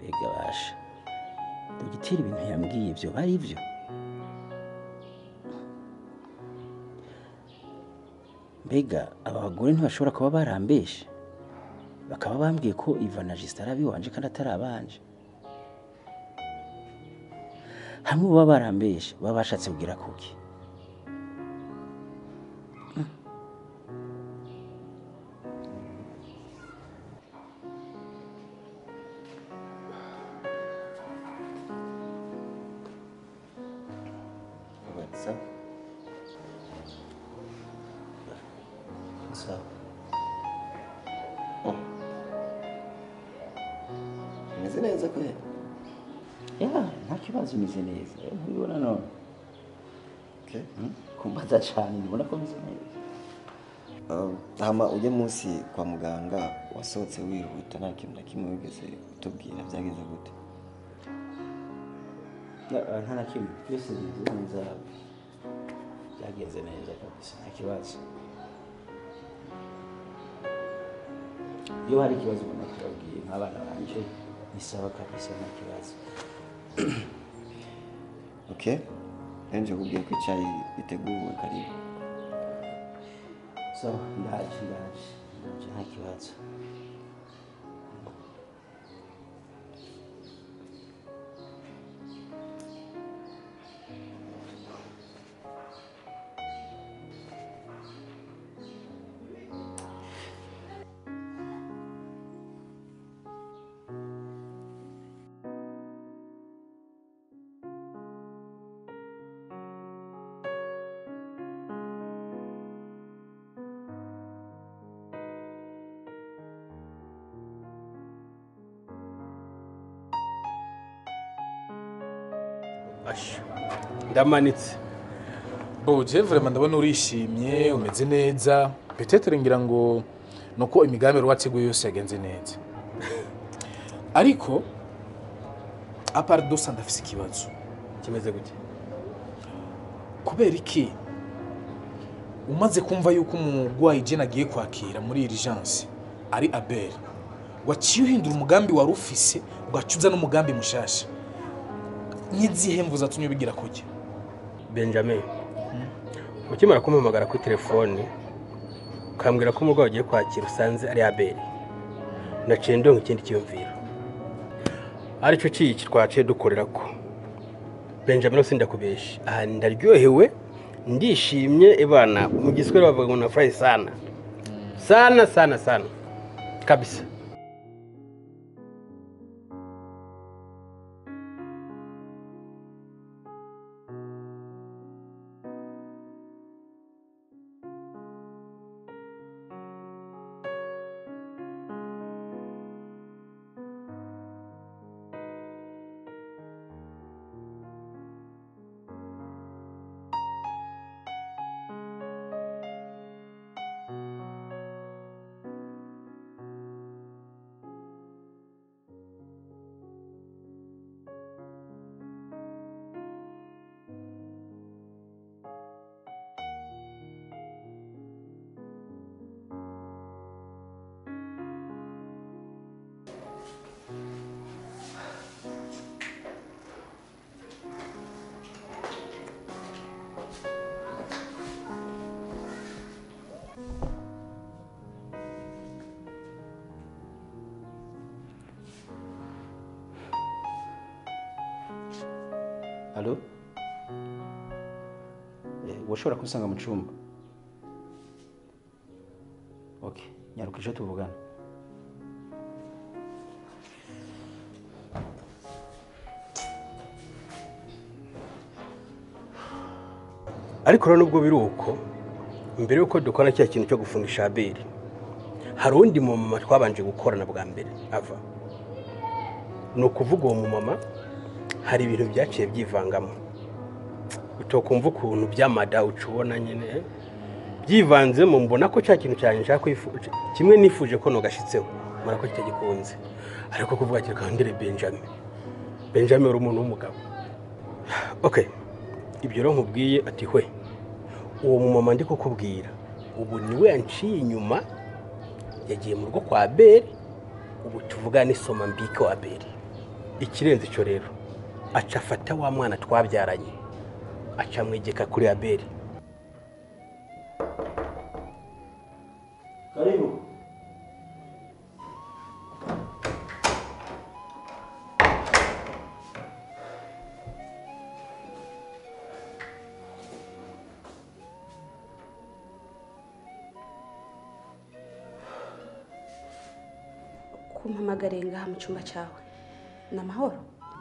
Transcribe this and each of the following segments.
mbega basha dogiteri ibintu yambwiye ibyo bari byo mbega aba bagore ntibashobora kuba barambeshe bakaba bambwiye ko iva na jisita ari abiwanje kandi atari abanje hamwe baba barambeshe baba bashatse kugira kuki What's up? sawa Umeze neza kwe? ya nta kibazo umeze neza Eh, ntubibona none Okay. Hmm? kumbaza cyane ndibona ko umeze neza Um, hama ujye munsi kwa muganga wasohotse wihuta nta kintu na kimwe wigeze utubwira byageze gute Ya, nta na kimwe byose bigenze neza byagenze neza kabisa nta kibazo iyo hari ikibazo ubona kirabwiye nk'abana banje ni sawa kabisa nta kibazo okay nje kubwiye ko icyayi giteguwe karibu sawa ndaje ndaje ndaje nta kibazo Asha ndamanitse Oh, je vraiment ndabona urishimye umeze neza peut-être ngira ngo nuko imigambi yari wateguye yose yagenze neza ariko apart dosa ndafise ikibazo kimeze gute kubera iki umaze kumva yuko umurwayi jene agiye kwakira muri urgence ari abel waciye uhindura umugambi wari ufise ugaca uza n'umugambi mushasha n'izihe mvu zatumye ubigira kujya benjamin ukimara kumpamagara kuri telefone ukambwira ko umurwayi ugiye kwakira usanze ari abeli naciye ndonka ikindi cyiyumviro aricyo kiki twaciye dukorera ko benjamin rwose ndakubeshya aha ndaryohewe ndishimye ibana mu giswahili bavuga ngo nafurahi sana sana sana sana kabisa Halo? Eh, washobora kunsanga mu cyumba? Okay, nyaruka ejo tuvugana. ariko rero nubwo biri uko mbere y'uko dukora cya kintu cyo gufungisha abeli hari undi mumama twabanje gukorana bwa mbere ava ni ukuvuga uwo mumama hari ibintu byaciye byivangamo utokumva ukuntu byamada uca ubona nyine byivanzemo mbona ko cya kintu cyanjye nshaka kwifu- kimwe nifuje ko nugashyitseho mbona ko kitagikunze ariko kuvuga kiri kandire benjamin benjamin uri umuntu w'umugabo okay ibyo rero nkubwiye ati hwe uwo mumama ndi kukubwira ubu niwe yanciye inyuma yagiye mu rugo kwa beri ubu tuvuga n'isoma mbike wa beri ikirenze icyo rero aca afata wa mwana twabyaranye aca amwegeka kuri abeli karibu kumpamagariye ngaha mu cyumba cyawe ni amahoro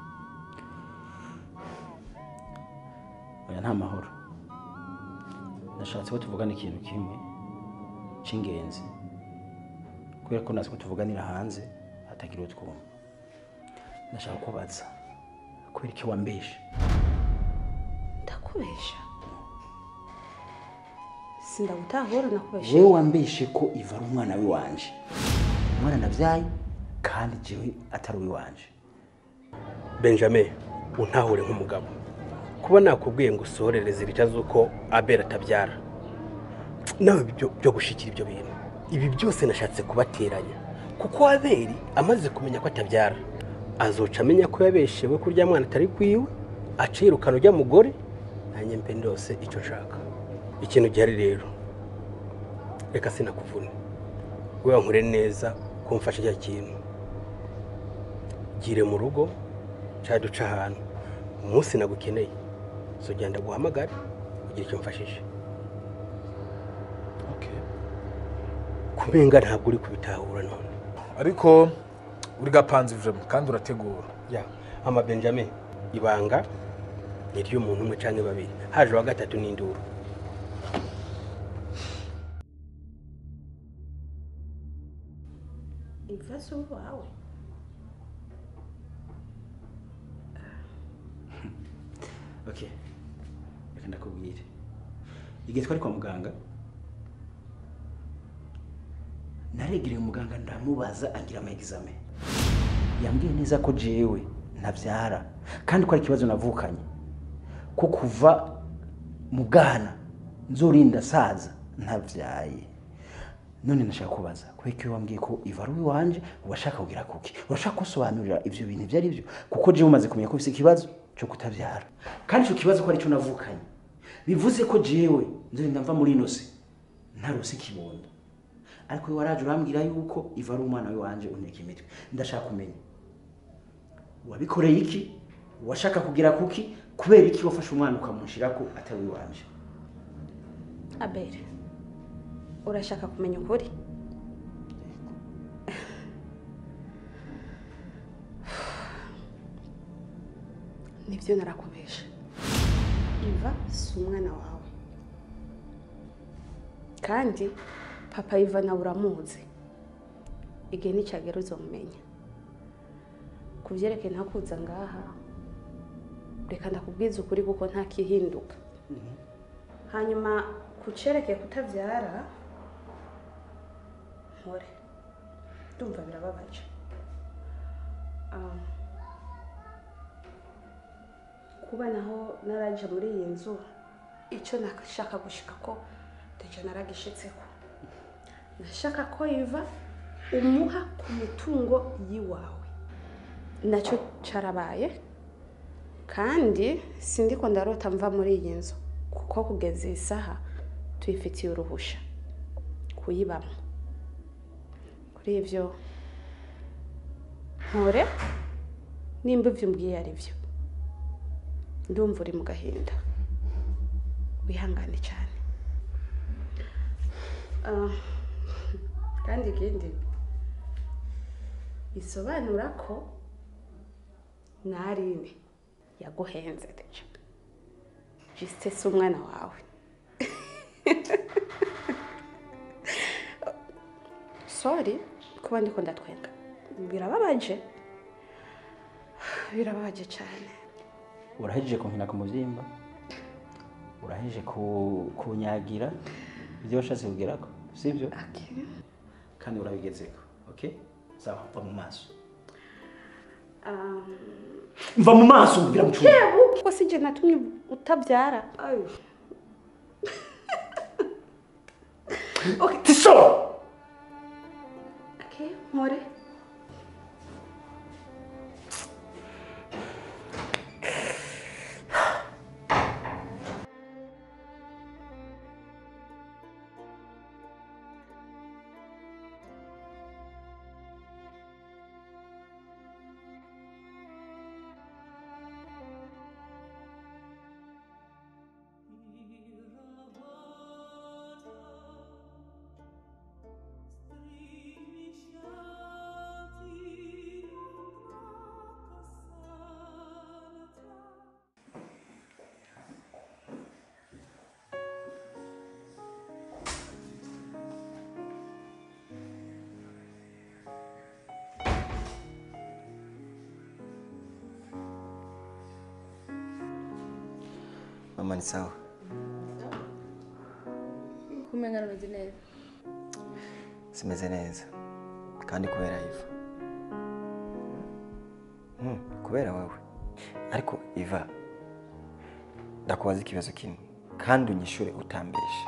oya nta mahoro nashatse ko tuvugana ikintu kimwe cy'ingenzi kubera ko nazi ko tuvuganira hanze hatagira utwuma ndashaka kubaza kubera iki wambeshe ndakubesha sindagutahura nakubeshe wewe wambeshe ko iva ari umwana w'iwanje umwana nabyaye kandi jewe atari uw'iwanje benjamin untahure nk'umugabo kuba nakubwiye ngo usohorereze ibita z'uko abeli atabyara nawe byo byo gushikira ibyo bintu ibi byose nashatse kubateranya kuko abeli amaze kumenya ko atabyara azoca amenya ko yabeshewe ko urya mwana atari kwiwe acirukana ujya mugore nanjye mpe ndose icyo nshaka ikintu gihari rero reka sinakuvune we wankure neza kumfasha cya kintu gire mu rugo cyangwa duce ahantu umunsi nagukeneye so genda guhamagare ugira icyo mfashije kumenga ntabwo uri kubitahura none ariko uri gapanze vraiment kandi urategura ya ama benjamin ibanga ni iry'umuntu umwe cyangwa babiri haje uwa gatatu n'induru imvaso wawe okay reka ndakubwire igihe twari kwa muganga naregereye umuganga ndamubaza agira ama examen yambwiye neza ko jewe ntabyara kandi ko ari ikibazo navukanye ko kuva mu bwana nzorinda saza ntabyaye none nashaka kubaza kubera ko iyo wambwiye ko iva ari uw'iwanje urashaka kugira kuki urashaka gusobanurira ibyo bintu ibyo ari byo kuko jewe umaze kumenya ko bifite ikibazo cyo kutabyara kandi icyo kibazo ko aricyo navukanye bivuze ko jewe nzorinda mva muri ino si ntarose ikibondo ariko we waraje urambwira yuko iva ari umwana w'iwanje unteka imitwe ndashaka kumenya wabikoreye iki washaka kugira kuki kubera iki wafashe umwana ukamushira ko atari uw'iwanje abere urashaka kumenya ukuri nibyo narakubesha iva si umwana wawe kandi papa iva nawe uramuzi igihe nicyagera uzomumenya ku byerekeye ntakuza ngaha reka ndakubwiza ukuri kuko ntakihinduka hanyuma ku cyerekeye kutabyara mpore ndumva birababaje Ah, kuba naho naraje muri iyi nzu icyo nashaka gushika ko ndetse naragishitseko nashaka ko iva umuha ku mitungo y'iwawe nacyo cyarabaye kandi sindiko ndarota mva muri iyi nzu kuko kugeza iyi saha tuyifitiye uruhusha kuyibamo kuri ibyo mpore nimba ibyo umbwiye ari byo ndumva uri mu gahinda wihangane cyane Ah, kandi ikindi bisobanura ko narine yaguhenze deja jisite si umwana wawe sorry kuba ndiko ndatwenga birababaje birababaje cyane urahejeje kunkina ku mubyimba urahejeje ku- kunyagira ibyo washatse kugerako sibyo Okay. kandi urabigezeko okay sawa mva mu maso Um, mva mu maso mbwira mu cyumba yewe kuko si jye natumye utabyara Ayo. okay tiso okay mpore mama ni sawa kumenya rumeze neza simeze neza kandi kubera iva Hmm, kubera wowe ariko iva ndakubaza ikibazo kimwe kandi unyishure utambeshe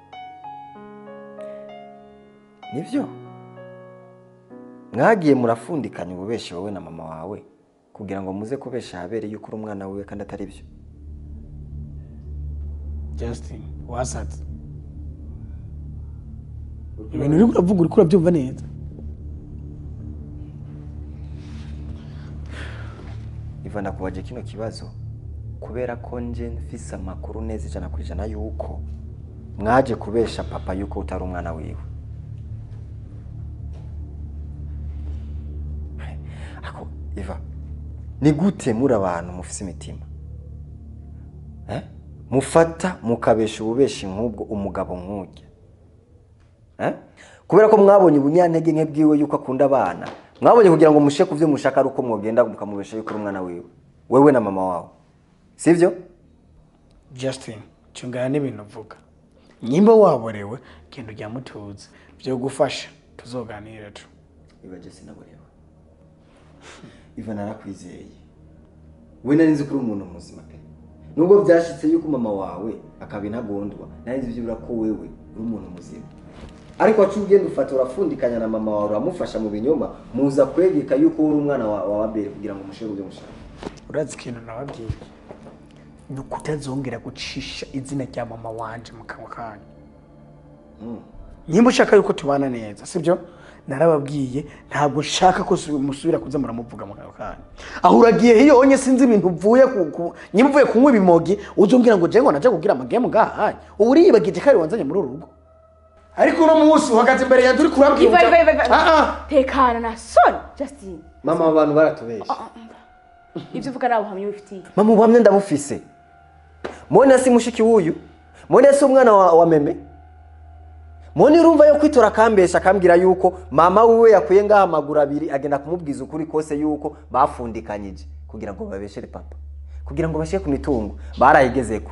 nibyo mwagiye murafundikanya ububeshi wowe na mama wawe kugira ngo muze kubesha ahabere yuko uri umwana wiwe kandi atari byo Justin wasatse ibintu uri kuravuga uri kurabyumva neza iva ndakubaje kino kibazo kubera ko nje mfise amakuru neza ijana ku ijana yuko mwaje kubesha papa yuko utari umwana wiwe ako iva ni gute muri abantu mufise imitima eh? mufata mukabesha ububeshi nk'ubwo umugabo nk'urya eh? kubera ko mwabonye ubunyantege nke bwiwe yuko akunda abana mwabonye kugira ngo mushe ku byo mushaka ari uko mwogenda mukamubesha yuko uri umwana wiwe wewe na mama wawe sivyo Justin cungana n'ibintu uvuga nyimba waborewe genda ujya mutuza byo gufasha tuzoganira tu ibaje sinaborewe iva narakwizeye we nari nzi ko uri umuntu muzima pe nubwo byashitse yuko mama wawe akaba intagondwa nari nzi byibura ko wewe uri umuntu muzima ariko wacu ugenda ufata urafundikanya na mama wawe uramufasha mu binyoma muza kwegeka yuko uri umwana wa wa Abeli kugira ngo mushere ibyo mushaka urazi ikintu nababwiye ni ukutazongera gucisha izina rya mama wanje mu kanwa kanyu nyimba ushaka yuko tubana neza sibyo narababwiye ntabwo nshaka ko su- musubira kuza muramuvuga mu kanwa kanyu aho uragiye hiyo onye sinzi ibintu uvuye ku ku- nyimba uvuye kunywa ibimogi uzombwira ngo je ngo naje kugira amagemu ngahanye ubu uriyibagije kari wanzanye muri uru rugo ariko uno munsi uhagaze imbere yanjye uri kurabwira iva iva iva iva Ah, ah. tekana na soni Justin mama abantu baratubesha ibyo uvuga nawe uhamya ubifitiye mama ubuhamya ndabufise mone si mushiki wuyu mone si umwana wa, wa meme mone urumva yo kwitora akambesha akambwira yuko mama wiwe yakuye ngaha amaguru abiri agenda kumubwiza ukuri kose yuko bafundikanyije kugira ngo babeshere papa kugira ngo bashyire ku mitungo barayigezeko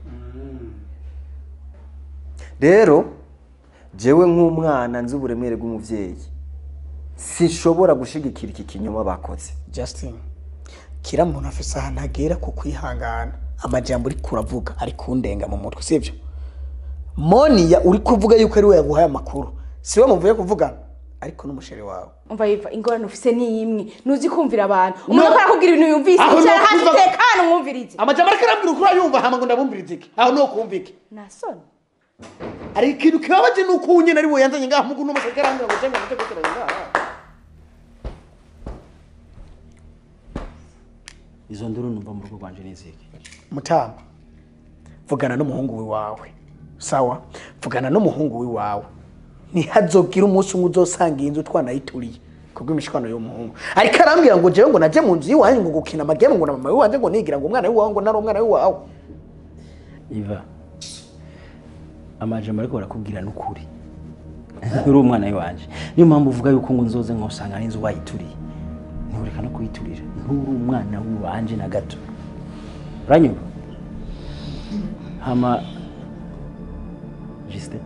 rero jewe nk'umwana nzi uburemere bw'umubyeyi sinshobora gushigikira iki kinyoma bakoze Justin kira muntu afise ahantu agera ku kwihangana amajambo uri kuravuga ari kundenga mu mutwe sivyo moniya uri kuvuga yuko ari we yaguhaye amakuru siwe muvuye kuvugana ariko n'umusheri wawe umva yiva ingorane ufise ni imwe ntuzi kumvira abantu umuntu akora akubwira ibintu yumvise Aho icara no hasi kuva- tekana umwumvirize amajambo ariko arabwira ukuri ayumva hama ngo ndabumvirize iki aho no kumvike na soni ari ikintu kibabaje ni uko nyine ari we yanzanye ngaha mugu n'umusheri arambwira ngo jenga mute guteranya ngaha izo nduru numva mu rugo rwanje n'iziki mutama vugana n'umuhungu wawe sawa vugana n'umuhungu wawe ntihazogire umunsi umwe uzosanga iyi nzu twanayituriye kubw'imishwano y'umuhungu ariko arambwira ngo jewe ngo naje mu nzu y'iwanyu ngo gukina amagemu ngo na mama w'iwanje ngo nigira ngo umwana w'iwawe ngo nari umwana w'iwawe iva amajambo ariko barakubwira n'ukuri uri umwana w'iwanje niyo mpamvu uvuga yuko ngo nzoze nkosanga n'inzu wayituriye ntibureka no kuyiturira nturi umwana w'iwanje na gato uranyumva hama jisite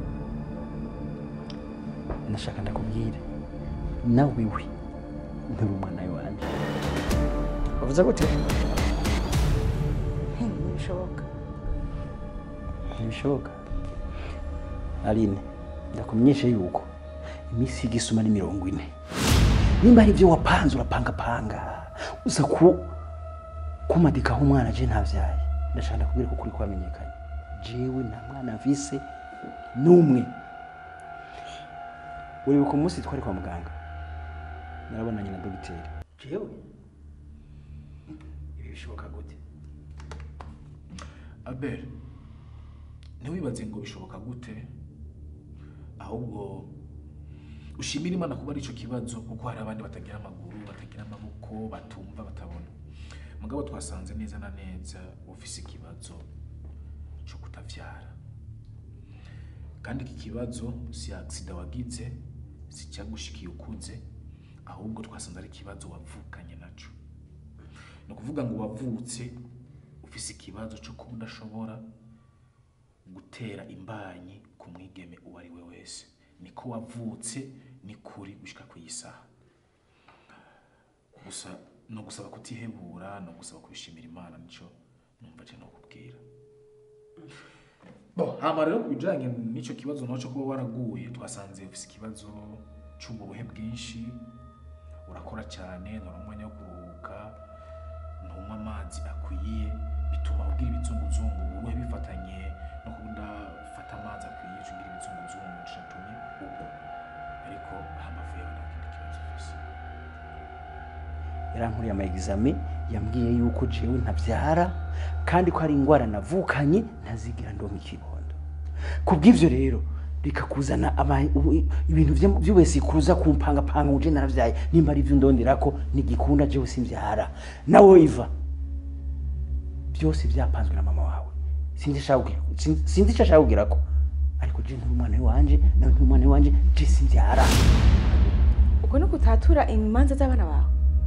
ndashaka ndakubwire nawe we nturi umwana w'iwanje bavuze gute ntibishoboka ntibishoboka aline ndakumenyeshe yuko iminsi y'igisuma ni mirongo ine nimba ari ibyo wapanze urapangapanga uza ku kumadikaho umwana je ntabyaye ndashaka ndakubwira ko kuri kwamenyekanye jewe nta mwana mvise n'umwe uribuka umunsi twari kwa muganga narabonanye na dogiteri jewe ibi bishoboka gute abel ntiwibaze ngo bishoboka gute ahubwo ushimira imana kuba ari icyo kibazo kuko hari abandi batagira amaguru batagira amaboko batumva batabona mugabo twasanze neza na neza ufise ikibazo cyo kutavyara kandi iki kibazo si agisida wagize si cyagushikiye ukuze ahubwo twasanze ari ikibazo wavukanye naco ni ukuvuga ngo wavutse ufise ikibazo cyo kuba udashobora gutera imbanyi ku mwigeme uwo ari we wese niko wavutse ni kuri gushika ku isaha gusa no gusaba kutihebura no gusaba kubishimira imana nico numva je no kubwira Bo, hama rero ku bijanye n'ico kibazo naco kuba waraguye twasanze ufise ikibazo c'uburuhe bwinshi urakora cyane ntura umwanya wo kuruhuka ntunywa amazi akwiye bituma ugira ibizunguzungu uburuhe bifatanye no kudafata amazi akwiye uca ugira ibizunguzungu catumye ugwa ariko hambavu yawe nta kindi kibazo ufise yarankuriye ama examen yambwiye yuko jewe ntabyara kandi ko ari indwara navukanye ntazigira ndonka ikibondo kubw'ivyo rero reka kuzana ama- ubu- ibintu vyo- vy'ubesi kuza kumpangapanga uje naravyaye nimba ari vyo ndonderako nigikunda jewe simvyara nawe iva byose vyapanzwe na mama wawe sinzi ashaka kugira- sin- sinzi ico ashaka kugirako ariko je nturi umwana wanje nawe nturi umwana wanje je simvyara ubwo no gutatura imanza z'abana bawe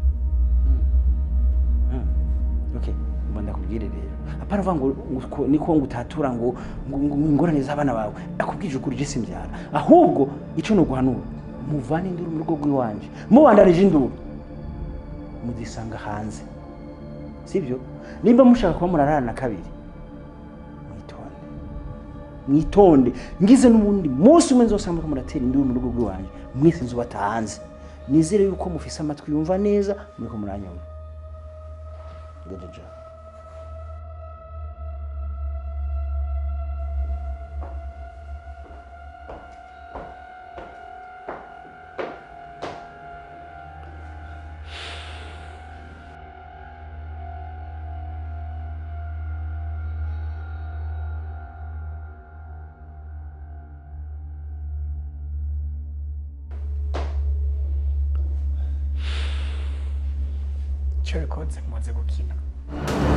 okay mba ndakubwire rero apana uvuga ngo ngo- niko ngo utatura ngo ngo ngo ingorane z'abana bawe akubwije ukuri je simbyara ahubwo ico no guhanura muvane induru mu rugo rw'iwanje mubandanije induru muzisanga hanze sibyo nimba mushaka kuba murarana kabiri mwitonde mwitonde ngize n'ubundi munsi umwe nzosanga ko muratera induru mu rugo rw'iwanje mwese nzubata hanze nizere yuko mufise amatwi yumva neza muriko muranyumva Jaja. icyo bikoze muze gukina